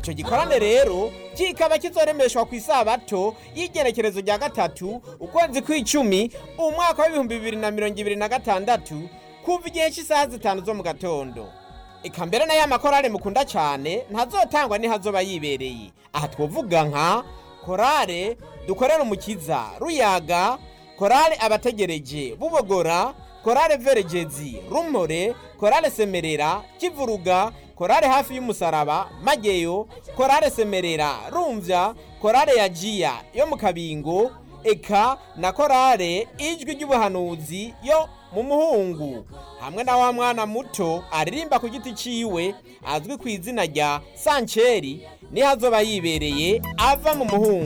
icyo gikorane rero kikaba kizoremeshwa ku isabato y'igenekerezo rya gatatu ukwezi kw'icumi umwaka w'ibihumbi bibiri na mirongo ibiri na gatandatu kuva igihe cy'isaha zitanu zo mu gatondo eka mbere na ya makorale mukunda cyane ntazotangwa ntihazoba yibereye aha twovuga nka korale dukorera umukiza ruyaga korale abategereje bubogora korale veregezi rumore korale semerera kivuruga korale hafi y'umusaraba mageyo korale semerera rumvya korale yajiya yo mu kabingo eka na korale ijwi ry'ubuhanuzi yo mu muhungu hamwe na wa mwana muto aririmba ku giti ciwe azwi ku izina rya sanceri niho azoba yibereye ava mu muhungu